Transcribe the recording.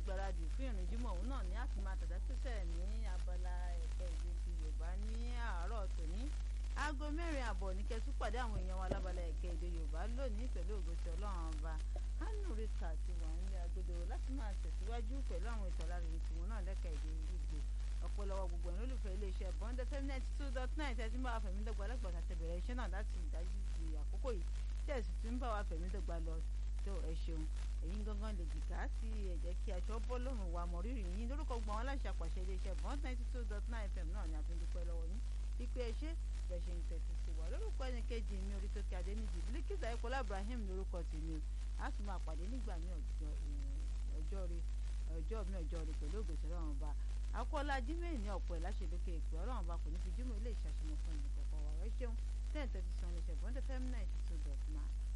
gbáradì fún ìrìn jímọ̀ òun náà ní àti máa tàdá pẹ́sẹ̀ ní abala ẹ̀ka èdè ti yorùbá ní àárọ̀ tòní aago mẹ́rin àbọ̀ ní kẹtù pàdé àwọn èèyàn wa lábala ẹ̀ka èdè yorùbá lónìí pẹ̀lú ògòsì ọlọ́run ọba hánú rita ti wà nílé agodo láti máa tẹ̀síwájú pẹ̀lú àwọn ètò alárinrin tiwọn náà lẹ́ka èdè ìgbò ọ̀pọ̀lọpọ̀ gbogbo ẹ̀rọ olùfẹ́ iléeṣẹ́ bond fm ninety two dot nine tẹ́tí ń bá wa fẹ̀mí dọ́gba lẹ́gbọ̀n àti bẹ̀rẹ̀ iṣẹ́ náà láti ìdájú di àkókò yìí tí ẹ̀sìn tún ń bá wa fẹ̀mí dọ́gba lọ tó ẹ ṣeun ẹ̀yin gangan lè jìkà sí ẹ jẹ́ kí aṣọ bọ́ lọ́rùn wa mọ̀ rírì yín lórúkọ gbọ́n wọn aláṣẹ àpàṣẹ iléeṣẹ́ bond ninety two dot nine fm náà ni a fi ń dúpẹ́ lọ́wọ́ yín ìpè ẹṣẹ́ bẹ́ẹ̀ ṣe ń tẹ̀sí sí wa lórúkọ ẹni kejì mi orí tó kí adé níjì bílíkìsà ẹ̀kọ́lá ibrahim lórúkọ tèmi o a sì máa pàdé nígbà ní ọjọ́ rẹ ọjọ́ mi ọjọ́ rẹ pẹ̀lú ògbésẹ̀ ọlọ́run ọba akọ́lá jimmy ní ọ̀pọ̀ ẹ̀ láṣẹlókè ìpè ọlọ́run ọba kò ní fi jimmy ilé ìṣàṣemọ̀ fún ìdìkọ̀kọ̀ wa ẹ ṣeun ten thirty seven ṣẹ̀fọ́n tẹ́fẹ́ ninety two dot nine.